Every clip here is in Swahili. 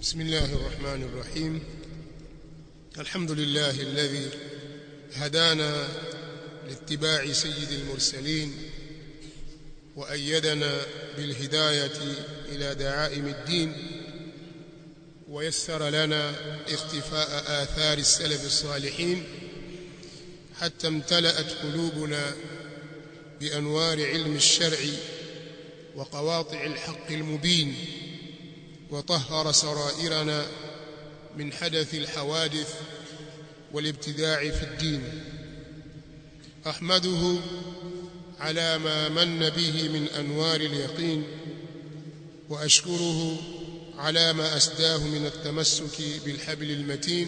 بسم الله الرحمن الرحيم الحمد لله الذي هدانا لاتباع سيد المرسلين وأيدنا بالهداية إلى دعائم الدين ويسر لنا اختفاء آثار السلف الصالحين حتى امتلأت قلوبنا بأنوار علم الشرع وقواطع الحق المبين وطهر سرائرنا من حدث الحوادث والابتداع في الدين أحمده على ما من به من أنوار اليقين وأشكره على ما أسداه من التمسك بالحبل المتين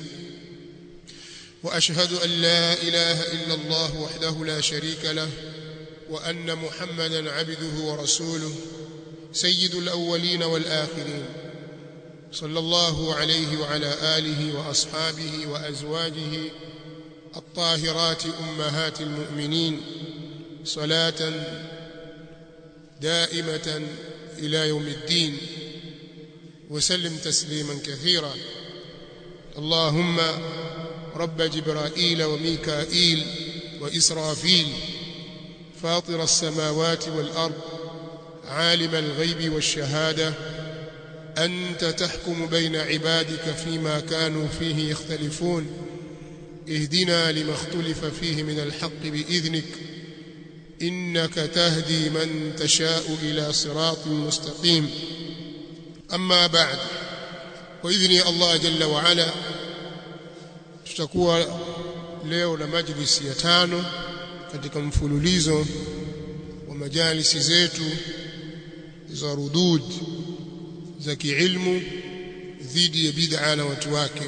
وأشهد أن لا إله إلا الله وحده لا شريك له وأن محمدا عبده ورسوله سيد الأولين والآخرين صلى الله عليه وعلى آله وأصحابه وأزواجه الطاهرات أمهات المؤمنين صلاة دائمة إلى يوم الدين وسلم تسليما كثيرا اللهم رب جبرائيل وميكائيل وإسرافيل فاطر السماوات والأرض عالم الغيب والشهادة أنت تحكم بين عبادك فيما كانوا فيه يختلفون اهدنا لما اختلف فيه من الحق بإذنك إنك تهدي من تشاء إلى صراط مستقيم أما بعد وإذن الله جل وعلا tutakuwa leo na majlisi ya tano katika mfululizo wa majalisi zetu za rudud za kiilmu dhidi ya bid'a na watu wake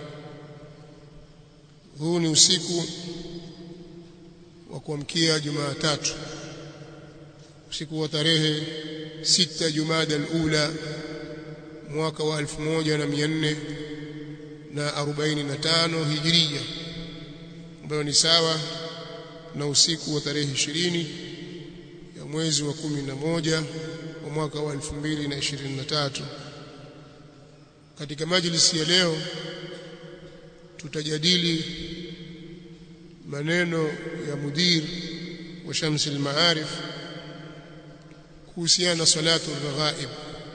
huu ni usiku wa kuamkia Jumatatu usiku wa tarehe sita Jumada al-Ula mwaka wa 1400 na 45 Hijria ambayo ni sawa na usiku wa tarehe 20 ya mwezi wa 11 wa mwaka wa 2023 katika majlisi ya leo tutajadili maneno ya mudir wa Shams al-Ma'arif kuhusiana na salatu al-raghaib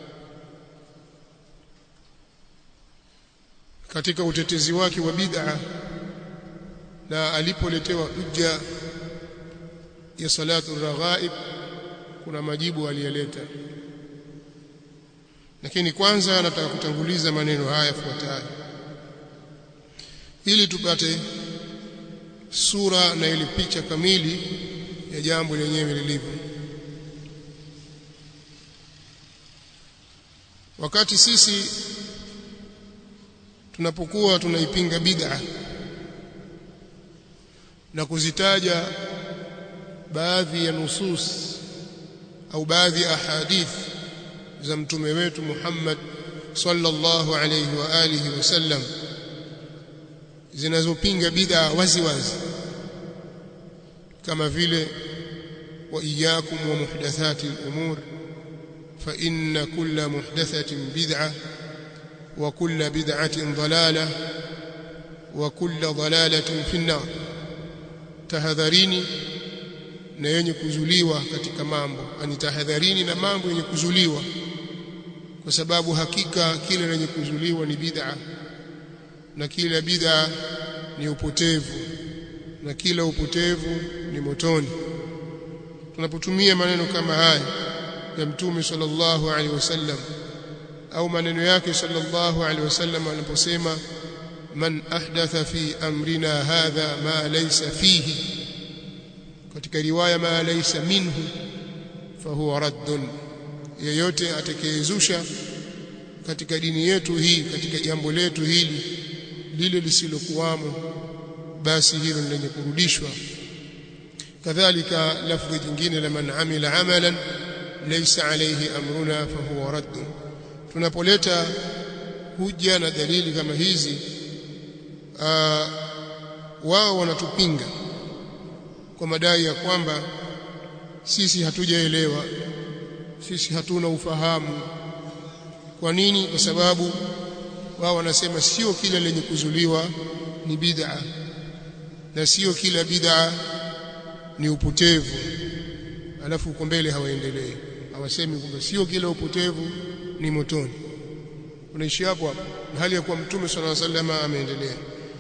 katika utetezi wake wa bid'a na alipoletewa hujja ya salatu al-raghaib kuna majibu aliyeleta lakini kwanza nataka kutanguliza maneno haya yafuatayo ili tupate sura na ile picha kamili ya jambo lenyewe lilivyo wakati sisi tunapokuwa tunaipinga bid'a na kuzitaja baadhi ya nusus au baadhi ya ahadith za mtume wetu Muhammad sallallahu alayhi wa alihi wasallam zinazopinga bid'a wazi wazi kama vile wa iyyakum wa muhdathati al-umur fa inna kulla muhdathatin bid'ah wa kulla bid'atin dalalah wa kulla dalalatin fi an-nar tahadharini na yenye kuzuliwa katika mambo ani tahadharini na mambo yenye kuzuliwa kwa sababu hakika kile lenye kuzuliwa ni bid'a na kila bid'a ni upotevu na kila upotevu ni motoni tunapotumia maneno kama haya ya mtume sallallahu alaihi wasallam au maneno yake sallallahu alaihi wasallam aliposema man ahdatha fi amrina hadha ma laysa fihi katika riwaya ma laysa minhu fahuwa raddun yeyote atakayezusha katika dini yetu hii katika jambo letu hili lile lisilokuwamo basi hilo lenye kurudishwa kadhalika lafdhi jingine la man amila amalan laysa alayhi amruna fahuwa raddun tunapoleta huja na dalili kama hizi wao wanatupinga kwa madai ya kwamba sisi hatujaelewa sisi hatuna ufahamu kwa nini kwa sababu wao wanasema sio kila lenye kuzuliwa ni bid'a na sio kila bid'a ni upotevu alafu uko mbele hawaendelei hawasemi kwamba sio kila upotevu ni motoni unaishi hapo hapo na hali ya kuwa mtume sallallahu alaihi wasallam ameendelea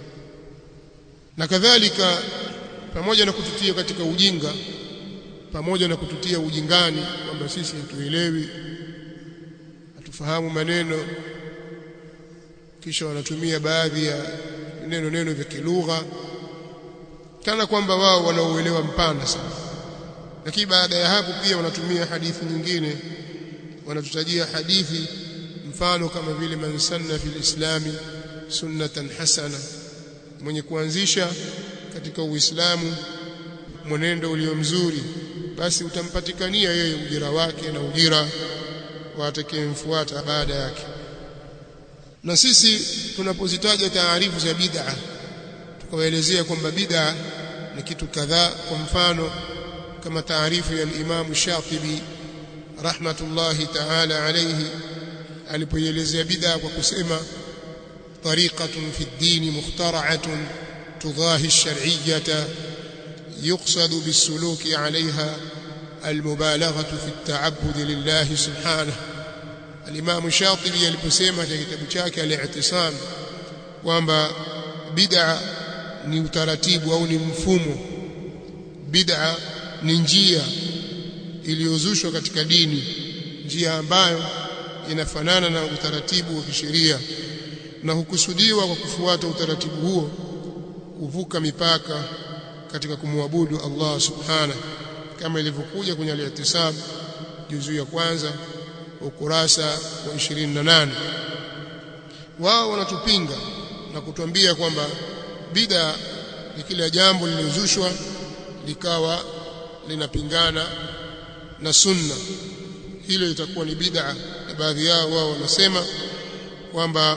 na kadhalika pamoja na kututia katika ujinga pamoja na kututia ujingani kwamba sisi hatuelewi hatufahamu maneno kisha wanatumia baadhi ya neno neno vya kilugha kana kwamba wao wanaoelewa mpana sana lakini baada ya hapo pia wanatumia hadithi nyingine wanatutajia hadithi mfano kama vile man sanna fil islami sunnatan hasana mwenye kuanzisha katika uislamu mwenendo ulio mzuri basi utampatikania yeye ujira wake na ujira wa atakayemfuata baada yake na sisi tunapozitaja taarifu za bid'a tukawaelezea kwamba bid'a ni kitu kadhaa kwa mfano kama taarifu ya al-Imam Shatibi rahmatullahi ta'ala alayhi alipoelezea bid'a kwa kusema tariqatun fi ad-din mukhtara'atun tudahi ash-shar'iyyata يقصد بالسلوك عليها المبالغة في التعبد لله سبحانه الإمام الشاطبي aliposema katika kitabu chake al-i'tisam kwamba bid'a ni utaratibu au ni mfumo bid'a ni njia iliyozushwa katika dini njia ambayo inafanana na utaratibu wa kisheria na hukusudiwa kwa kufuata utaratibu huo kuvuka mipaka katika kumwabudu Allah subhanahu kama ilivyokuja kwenye al-i'tisam juzu ya kwanza ukurasa wa 28 wao wanatupinga na kutuambia kwamba bid'a ni kila jambo lililozushwa likawa linapingana na sunna hilo itakuwa ni bid'a na baadhi yao wao wanasema kwamba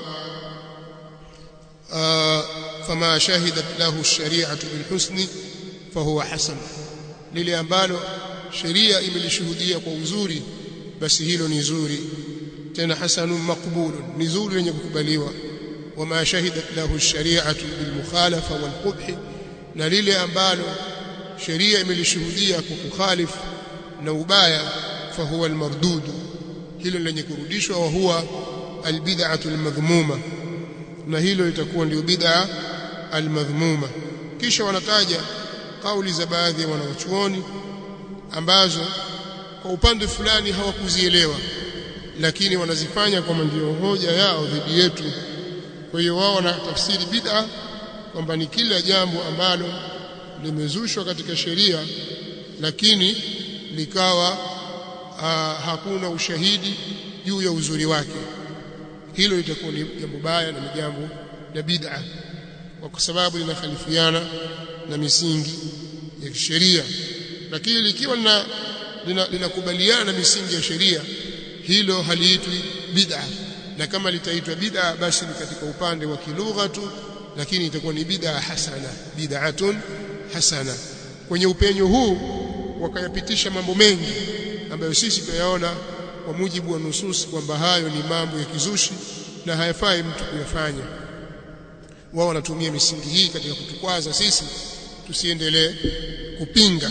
fama shahidat lahu ash-shari'atu bil husni fahuwa hasan lile ambalo sheria imelishuhudia kwa uzuri basi hilo ni zuri tena hasanun maqbulun ni zuri lenye kukubaliwa wama shahidat lahu ash-shari'atu bil mukhalafa wal qubh na lile ambalo sheria imelishuhudia kwa kukhalifu na ubaya fahuwa al-mardud hilo lenye kurudishwa wa huwa al-bid'atu al-madhmuma na hilo litakuwa ndio bid'a al-madhmuma kisha wanataja kauli za baadhi ya wanawachuoni ambazo kwa upande fulani hawakuzielewa lakini wanazifanya kama ndio hoja yao dhidi yetu kwa hiyo wao wanatafsiri bid'a kwamba ni kila jambo ambalo limezushwa katika sheria lakini likawa aa, hakuna ushahidi juu ya uzuri wake hilo litakuwa ni jambo baya na ni jambo la bid'a kwa sababu linakhalifiana na misingi ya kisheria lakini likiwa lina linakubaliana na misingi ya sheria hilo haliitwi bid'a na kama litaitwa bid'a basi ni katika upande wa kilugha tu lakini itakuwa ni bid'a hasana bid'atun hasana kwenye upenyo huu wakayapitisha mambo mengi ambayo sisi tuyaona kwa mujibu wa nususi kwamba hayo ni mambo ya kizushi na hayafai mtu kuyafanya wao wanatumia misingi hii katika kutukwaza sisi tusiendelee kupinga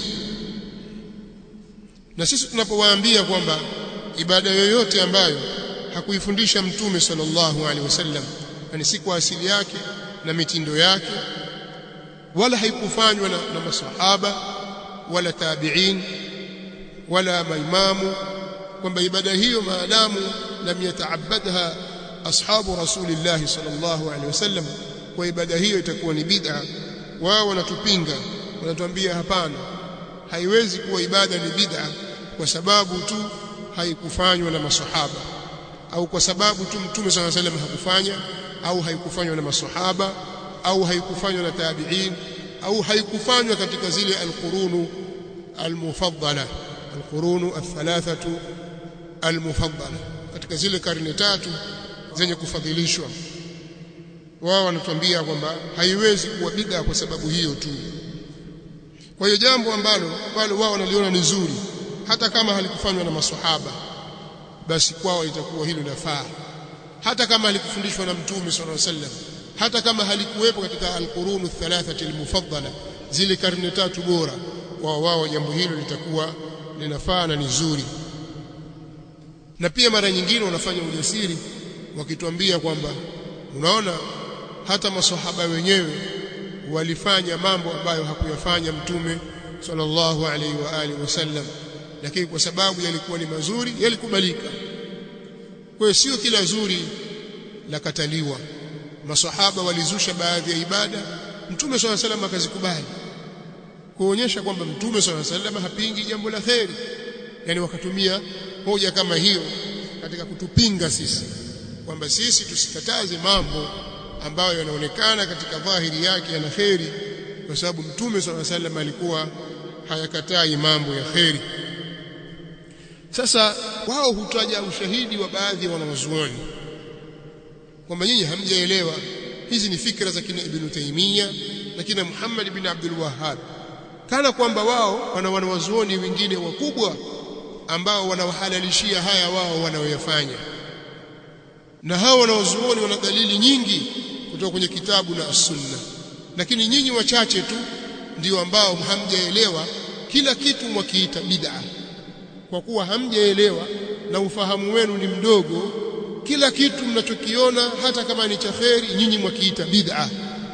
na sisi tunapowaambia kwamba ibada yoyote ambayo hakuifundisha mtume sallallahu alaihi wasallam yani si kwa asili yake na mitindo yake wala haikufanywa na, na masahaba wala tabi'in wala maimamu kwamba ibada hiyo maadamu lam yataabadha ashabu rasulillah sallallahu alaihi wasallam kwa ibada hiyo itakuwa ni bid'a wao wanatupinga wanatuambia hapana haiwezi kuwa ibada ni bid'a kwa sababu tu haikufanywa na masahaba au kwa sababu tu mtume sallallahu alaihi wasallam hakufanya au haikufanywa na masahaba au haikufanywa na tabi'in au haikufanywa katika zile alqurunu almufaddala alqurunu athalathatu almufaddala katika zile karne tatu zenye kufadhilishwa wao wanatuambia kwamba haiwezi kuwa bid'a kwa sababu hiyo tu kwa hiyo jambo ambalo wale wao wanaliona ni zuri hata kama halikufanywa na maswahaba basi kwao itakuwa hilo lafaa hata kama halikufundishwa na mtume sallallahu alaihi wasallam hata kama halikuwepo katika alqurunu thalathati almufaddala zile karne tatu bora kwa wao jambo hilo litakuwa linafaa na ni zuri na pia mara nyingine wanafanya ujasiri wakituambia kwamba unaona hata maswahaba wenyewe walifanya mambo ambayo hakuyafanya mtume sallallahu alaihi wa alihi wasallam lakini kwa sababu yalikuwa ni mazuri yalikubalika kwa hiyo sio kila zuri la kataliwa maswahaba walizusha baadhi ya ibada mtume swalla salam akazikubali kuonyesha kwamba mtume swalla salam hapingi jambo la kheri yani wakatumia hoja kama hiyo katika kutupinga sisi kwamba sisi tusikataze mambo ambayo yanaonekana katika dhahiri yake yana kheri kwa sababu mtume swalla salam alikuwa hayakatai mambo ya kheri sasa wao hutaja ushahidi wa baadhi ya wanawazuoni kwamba nyinyi hamjaelewa hizi ni fikra za kina Ibn Taymiyyah na kina Muhammad ibn Abdul Wahhab kana kwamba wao wana wanawazuoni wengine wakubwa ambao wanawahalalishia haya wao wanaoyafanya na hao wanawazuoni wana dalili nyingi kutoka kwenye kitabu na sunna lakini nyinyi wachache tu ndio ambao hamjaelewa kila kitu mwakiita bid'a kwa kuwa hamjaelewa na ufahamu wenu ni mdogo kila kitu mnachokiona hata kama ni cha kheri nyinyi mwakiita bid'a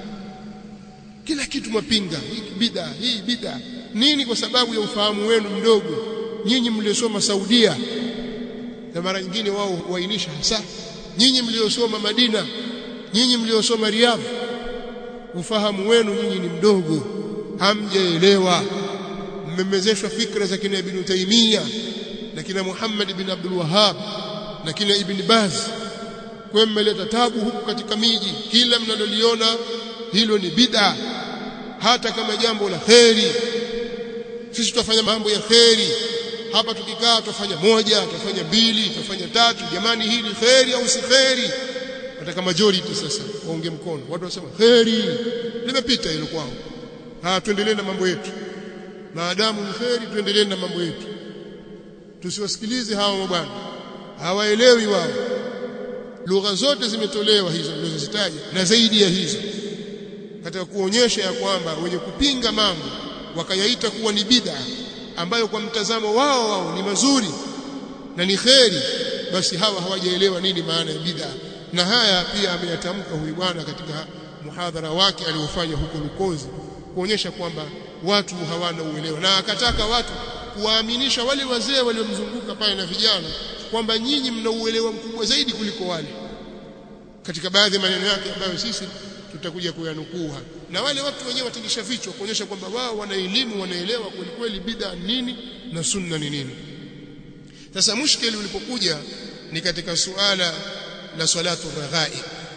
kila kitu mwapinga hii bid'a hii bid'a nini kwa sababu ya ufahamu wenu mdogo nyinyi mliosoma Saudia na mara nyingine wao huainisha hasa nyinyi mliosoma Madina nyinyi mliosoma Riyadh ufahamu wenu nyinyi ni mdogo hamjaelewa mmemezeshwa fikra za kina Ibn Taymiyyah na kina Muhammad ibn Abdul Wahhab na kina Ibn Baz kwa mmeleta tabu huku katika miji kila mnaloliona hilo ni bid'a hata kama jambo la kheri sisi tutafanya mambo ya kheri hapa tukikaa tutafanya moja tutafanya mbili tutafanya tatu jamani hii ni kheri au si kheri nataka majority sasa waunge mkono watu wasema kheri limepita hilo kwao ah tuendelee na mambo yetu maadamu ni kheri tuendelee na mambo yetu tusiwasikilize hawa bwana hawaelewi wao lugha zote zimetolewa hizo nilizozitaja na zaidi ya hizo katika kuonyesha ya kwamba wenye kupinga mambo wakayaita kuwa ni bid'a ambayo kwa mtazamo wao wao ni mazuri na ni kheri basi hawa hawajaelewa nini maana ya bid'a na haya pia ameyatamka huyu bwana katika muhadhara wake aliofanya huko Lukozi kuonyesha kwamba watu hawana uelewa na akataka watu kuwaaminisha wale wazee waliomzunguka pale na vijana kwamba nyinyi mna uelewa mkubwa zaidi kuliko wale katika baadhi ya maneno yake ambayo sisi tutakuja kuyanukuu hapa na wale watu wenyewe watingisha vichwa kuonyesha kwamba wao wana elimu wanaelewa kweli kweli bid'a nini na sunna ni nini sasa mushkeli ulipokuja ni katika suala la salatu raghai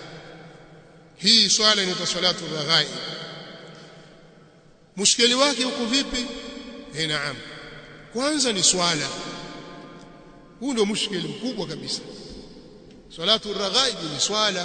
hii swala inaitwa salatu raghai mushkeli wake uko vipi eh naam kwanza ni swala huu ndio mushkeli mkubwa kabisa salatu raghai ni swala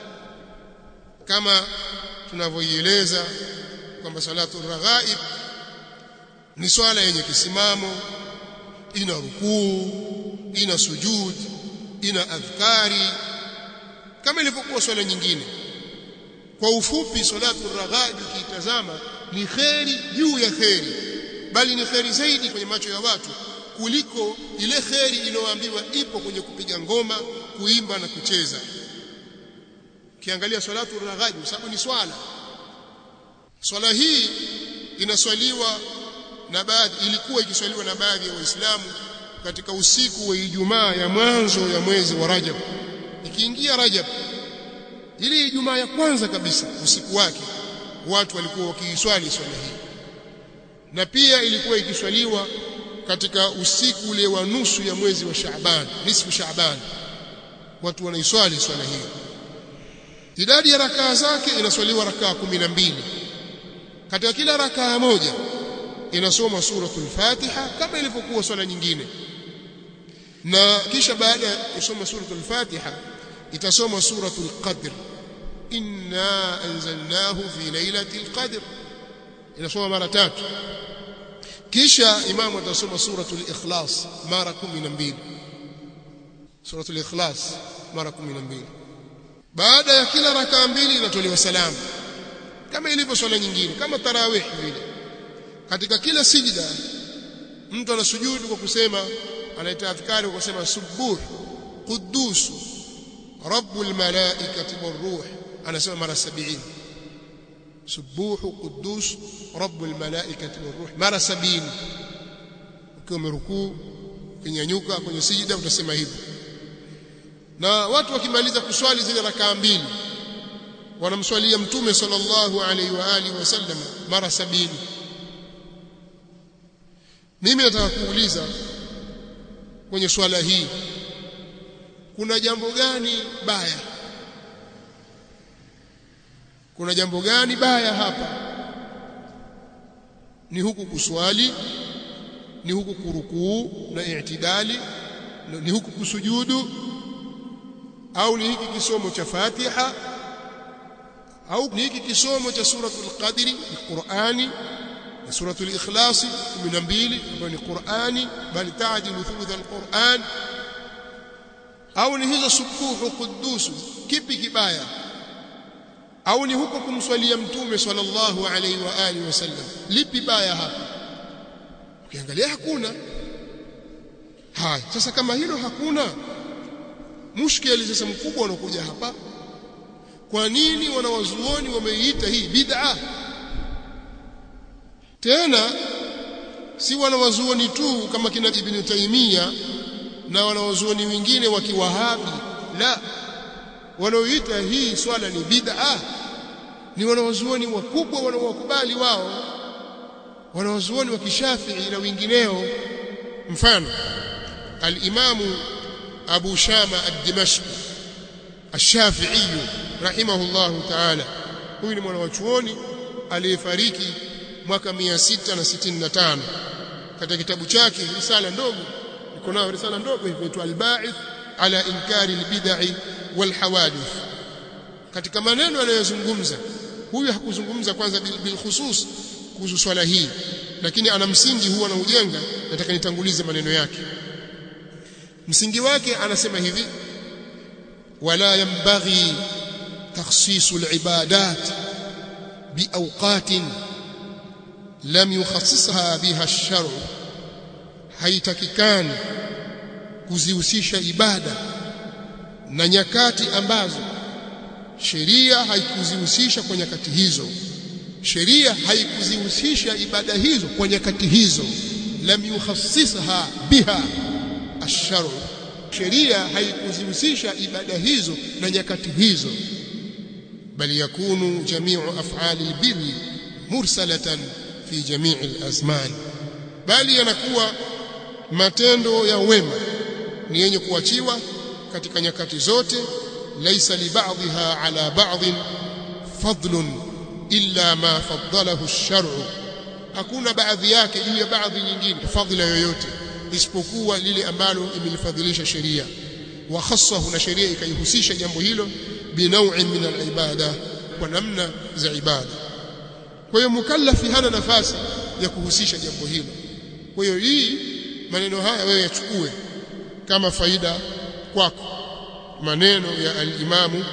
kama tunavyoieleza kwamba salatu raghaib ni swala yenye kisimamo ina rukuu ina sujud ina adhkari kama ilivyokuwa swala nyingine kwa ufupi salatu raghaib ukiitazama ni kheri juu ya kheri bali ni kheri zaidi kwenye macho ya watu kuliko ile kheri inayoambiwa ipo kwenye kupiga ngoma kuimba na kucheza kiangalia salatu raghaib sababu ni swala swala hii inaswaliwa na baadhi ilikuwa ikiswaliwa na baadhi ya waislamu katika usiku wa Ijumaa ya mwanzo ya mwezi wa Rajab ikiingia Rajab ile Ijumaa ya kwanza kabisa usiku wake watu walikuwa wakiiswali swala hii na pia ilikuwa ikiswaliwa katika usiku ule wa nusu ya mwezi wa Shaaban nisfu Shaaban watu wanaiswali swala hii idadi ya rakaa zake inaswaliwa rakaa kumi na mbili katika kila rakaa moja inasoma suratul Fatiha kama ilivyokuwa swala nyingine na kisha baada ya kusoma suratul Fatiha itasoma suratul Qadr inna anzalnahu fi lailatul qadr inasoma mara tatu kisha imamu atasoma suratul Ikhlas mara 12 suratul Ikhlas mara 12 baada ya kila rakaa mbili inatolewa salamu kama ilivyo swala nyingine kama tarawih vile katika kila sijda mtu anasujudu kwa kusema anaita adhkari kwa kusema subuh quddus rabbul malaikati waruh anasema mara 70 subuh quddus rabbul malaikati waruh mara 70 ukiwa umerukuu ukinyanyuka kwenye sijda utasema hivyo na watu wakimaliza kuswali zile rakaa mbili wanamswalia mtume sallallahu alaihi wa alihi wasallam mara sabini mimi nataka kuuliza kwenye swala hii kuna jambo gani baya kuna jambo gani baya hapa ni huku kuswali ni huku kurukuu na i'tidali ni huku kusujudu au ni hiki kisomo cha Fatiha au ni hiki kisomo cha suratul qadri Qur'ani na suratul ikhlas 12 ambayo ni Qur'ani bali ta'dilu thuluth al-Qur'an au ni hizo subuhu quddus kipi kibaya au ni huko kumswalia mtume sallallahu alaihi wa alihi wasallam lipi baya hapa ukiangalia hakuna haya sasa kama hilo hakuna mushkeli sasa mkubwa unakuja hapa kwa nini wanawazuoni wameiita hii bid'a tena si wanawazuoni tu kama kina Ibn Taymiyyah na wanawazuoni wengine wa kiwahabi la wanaoita hii swala ni bid'a ni wanawazuoni wakubwa wanaowakubali wao wanawazuoni wa kishafii na wengineo mfano al-Imamu أبو شامة الدمشقي الشافعي رحمه الله تعالى huyu ni mwanachuoni aliyefariki mwaka 665 katika kitabu chake risala ndogo iko nayo risala ndogo inaitwa al-Ba'ith ala inkari al-bid'i wal hawadith katika maneno anayozungumza huyu hakuzungumza kwanza bil khusus kuhusu swala hii lakini ana msingi huwa na ujenga nataka nitangulize maneno yake msingi wake anasema hivi wala yanbaghi takhsisu al-ibadat biawqatin lam yukhassisha biha ash-shar' haitakikani kuzihusisha ibada na nyakati ambazo sheria haikuzihusisha kwa nyakati hizo sheria haikuzihusisha ibada hizo kwa nyakati hizo lam yukhassisha biha ash-shar' sheria haikuzihusisha ibada hizo na nyakati hizo bali yakunu jami'u af'ali al-birri mursalatan fi jami'i al-azman bali yanakuwa matendo ya wema ni yenye kuachiwa katika nyakati zote laysa li ba'dha ala ba'd fadlun illa ma faddalahu ash-shar'u hakuna baadhi yake juu ya baadhi nyingine fadhila yoyote isipokuwa lile ambalo imelifadhilisha sheria wa khassahu na sheria ikaihusisha jambo hilo binaw'in min al-ibada kwa namna za ibada kwa hiyo mukallafi hana nafasi ya kuhusisha jambo hilo kwa hiyo hii maneno haya wewe yachukue kama faida kwako maneno ya al-imamu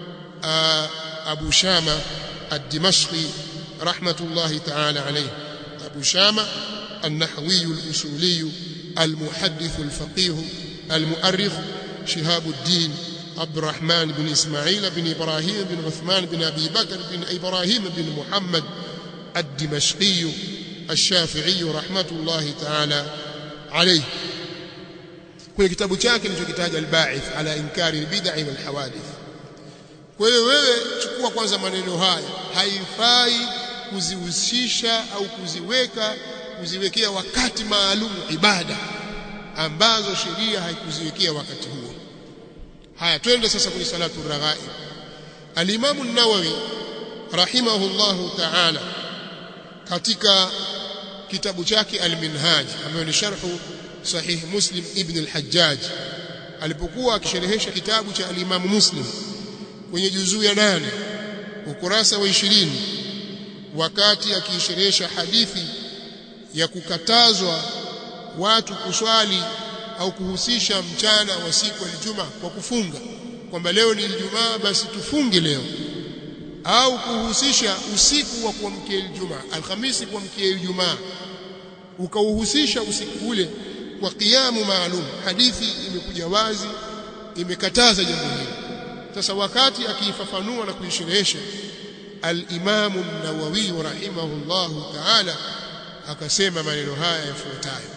Abu Shama ad-Dimashqi rahmatullahi ta'ala alayhi Abu Shama النحوي الأصولي المحدث الفقيه المؤرخ شهاب الدين عبد الرحمن بن إسماعيل بن إبراهيم بن عثمان بن أبي بكر بن إبراهيم بن محمد الدمشقي الشافعي رحمة الله تعالى عليه kwenye kitabu chake kilichokitaja al-Ba'ith ala inkari al-bid'i wal hawadith kwa hiyo wewe chukua kwanza maneno haya haifai kuzihusisha au kuziweka kuziwekea wakati maalum ibada ambazo sheria haikuziwekea wakati huo haya twende sasa kwenye salatu raghaib al-Imam an-Nawawi rahimahullahu ta'ala katika kitabu chake al-Minhaj ambayo ni sharhu sahih Muslim ibn al-Hajjaj alipokuwa akisherehesha kitabu cha al-Imam Muslim kwenye juzuu ya nane ukurasa wa 20 wakati akisherehesha hadithi ya kukatazwa watu kuswali au kuhusisha mchana wa siku ya Ijumaa kwa kufunga kwamba leo ni Ijumaa basi tufunge leo au kuhusisha usiku wa kuamkia Ijumaa Alhamisi kuamkia Ijumaa ukauhusisha usiku ule kwa kiamu maalum hadithi imekuja wazi imekataza jambo hili sasa wakati akiifafanua na kuisherehesha al-Imam an-Nawawi rahimahullahu ta'ala akasema maneno haya yafuatayo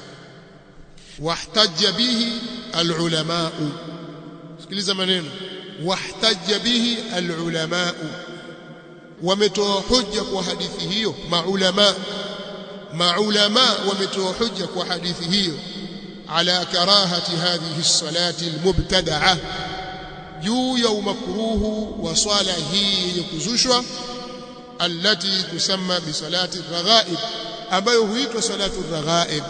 wahtajja bihi al-ulama sikiliza maneno wahtajja bihi al-ulama wametoa hujja kwa hadithi hiyo maulama maulama wametoa hujja kwa hadithi hiyo ala karahati hadhihi as-salati al-mubtada'a juu ya umakruhu wa swala hii yenye kuzushwa allati tusamma bi salati raghaib ambayo huitwa salatu raghaib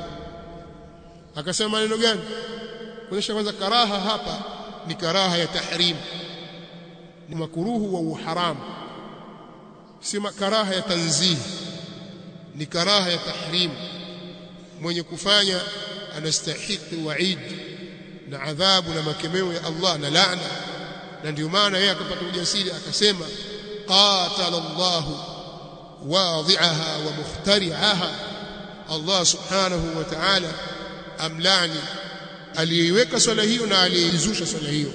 akasema maneno gani kuonyesha kwanza karaha hapa ni karaha ya tahrim ni makruhu wa uharamu si karaha ya tanzih ni karaha ya tahrim mwenye kufanya anastahiki waid na adhabu na makemeo ya Allah na laana na ndio maana yeye akapata ujasiri akasema qatala Allah wadhi'aha wa mukhtari'aha Allah subhanahu wa ta'ala amlani aliyeiweka swala hiyo na aliyeizusha swala hiyo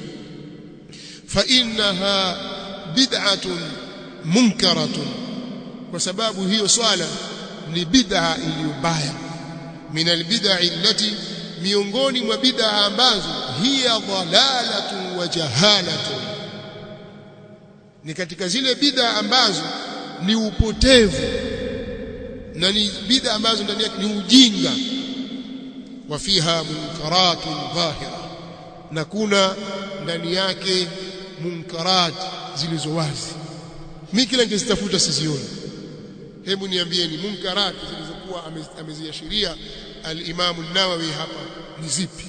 fa innaha bid'atun munkaratun kwa sababu hiyo swala ni bid'a iliyo mbaya min albid'a allati miongoni mwa bid'a ambazo hiya dhalalatun wa jahalatun ni katika zile bid'a ambazo ni upotevu na ni bid'a ambazo ndani yake ni ujinga wa fiha munkaratun dhahira na kuna ndani yake munkarat zilizo wazi mimi kila nikizitafuta sizioni hebu niambieni munkarat zilizokuwa ameziashiria al-Imam an-Nawawi hapa ni zipi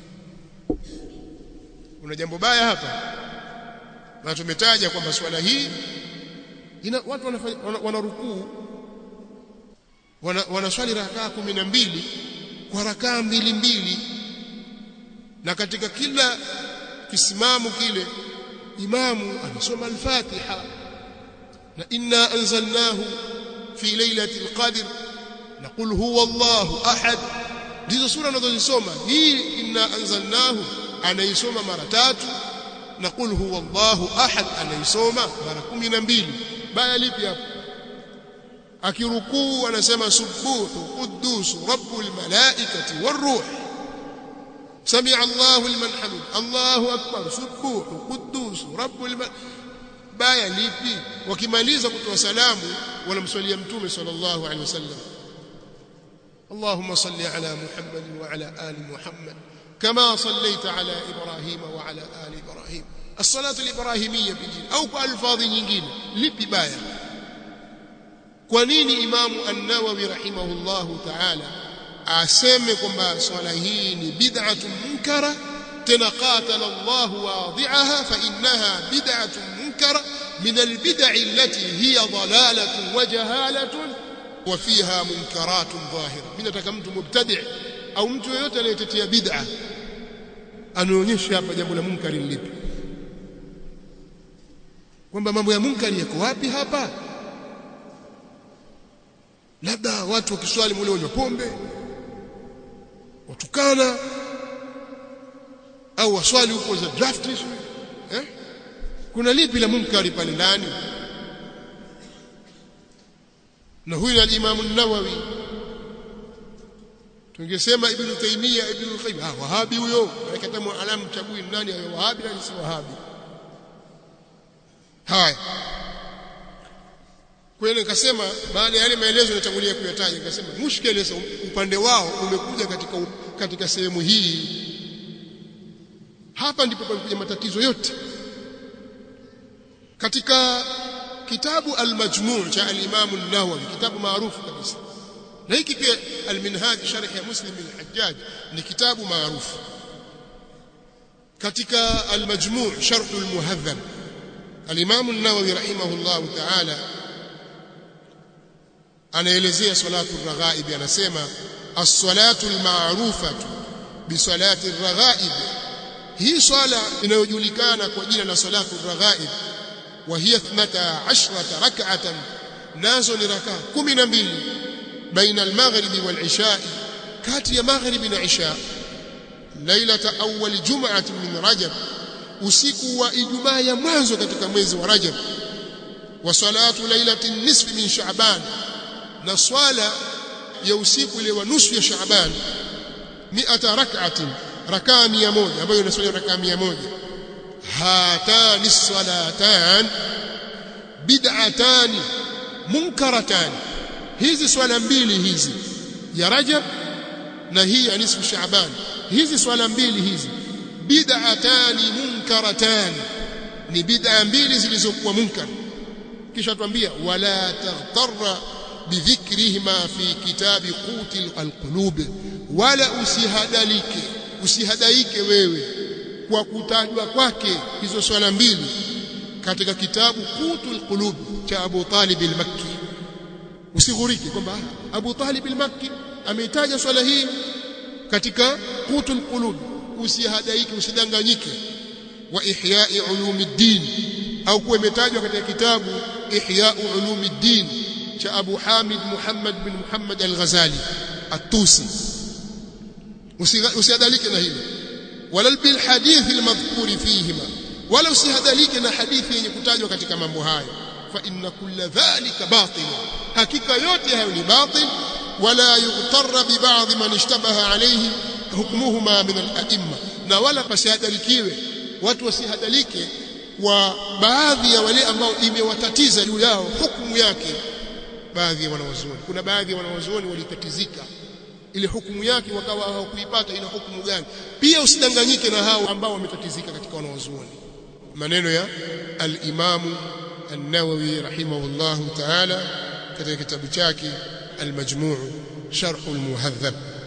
kuna jambo baya hapa na tumetaja kwamba swala hii ina watu wanafanya wana rukuu wana, wanaswali rakaa kumi na mbili kwa rakaa mbili mbili na katika kila kisimamo kile imamu anasoma al-Fatiha na inna anzalnahu fi lailati al-qadr na qul huwa Allahu ahad ndizo sura anazozisoma hii inna anzalnahu anaisoma mara tatu na qul huwa Allahu ahad anaisoma mara kumi na mbili baya lipi hapo akirukuu anasema subuhu quddus rabbul malaikati waruh سمع الله لمن حمد الله اكبر سبوح قدوس رب الم... baya lipi wakimaliza kutoa salamu wanamswalia mtume sallallahu alaihi wasallam اللهم صل على محمد وعلى ال محمد كما صليت على ابراهيم وعلى ال ابراهيم الصلاه الابراهيميه بجين او بالفاظ nyingine lipi baya kwa nini imamu an-nawawi rahimahullahu ta'ala aseme kwamba swala hii ni bid'atun munkara tena qatala Allah wadhi'aha fa innaha bid'atun munkara min al-bid'i allati hiya dalalatun wa jahalatun wa fiha munkaratun dhahira mimi nataka mtu mubtadi' au mtu yeyote anayetetea bid'a anaonyesha hapa jambo la munkari lipi kwamba mambo ya munkari yako wapi hapa labda watu wakiswali mule wanywa pombe watukana au waswali huko za draft eh kuna lipi la munkari pale ndani na huyu al-Imam an-Nawawi tungesema Ibn Taymiyyah Ibn al-Qayyim ah wahabi huyo akatamu alamu chagui nani ayo wahabi na si wahabi haya kweli nikasema baada ya yale maelezo natangulia kuyataja nikasema mushkeli sasa upande wao umekuja katika katika sehemu hii hapa ndipo panakuja matatizo yote katika kitabu al-majmu' cha al-Imam an-Nawawi kitabu maarufu kabisa na hiki pia al-Minhaj sharh ya Muslim al-Hajjaj ni kitabu maarufu katika al-Majmu' sharh al-Muhadhab al-Imam an-Nawawi rahimahullah ta'ala anaelezea salatu ar-raghaib anasema as-salatu al-ma'rufatu bi salati ar-raghaib hii swala inayojulikana kwa jina la salatu raghaib wa hiya 12 rak'atan nazo ni rakaa 12 baina al-maghribi wal-isha kati ya maghribi na isha lailata awwal jum'ati min rajab usiku wa ijumaa ya mwanzo katika mwezi wa rajab wa salatu lailati nisfi min sha'ban na swala ya usiku ile wa nusu ya sha'ban 100 rak'atin rakaa 100 ambayo inaswali rakaa 100 hatani salatan bid'atani munkaratani hizi swala mbili hizi ya rajab na hii ya nisfu shaaban hizi swala mbili hizi bid'atani munkaratani ni bid'a mbili zilizokuwa munkar kisha tuambia wala taghtarra bidhikrihima fi kitabi qutil alqulub wala usihadalike usihadaike wewe kwa kutajwa kwake hizo swala mbili katika kitabu qutul qulub cha Abu Talib al-Makki usighurike kwamba Abu Talib al-Makki ameitaja swala hii katika qutul qulub usihadaike usidanganyike wa ihya'i ulumiddin au kuwa imetajwa katika kitabu ihya'u ulumiddin cha Abu Hamid Muhammad bin Muhammad al-Ghazali at-Tusi usihadalike na hilo wala bil hadith al-madhkur fihima wala usihadalike na hadithi yenye kutajwa katika mambo hayo fa inna kulla dhalika batil hakika yote hayo ni batil wala yughtarra bi ba'd man ishtabaha alayhi hukmuhuma min al-a'imma na wala pasihadalikiwe watu wasihadalike wa baadhi ya wale ambao imewatatiza juu yao hukumu yake baadhi ya wanawazuoni kuna baadhi ya wanawazuoni walitatizika ile hukumu yake wakawa hawakuipata ina hukumu gani pia usidanganyike na hao ambao wametatizika katika wanawazuoni maneno ya al-Imamu an-Nawawi rahimahullahu ta'ala katika kitabu chake al-Majmu' Sharh al-Muhadhab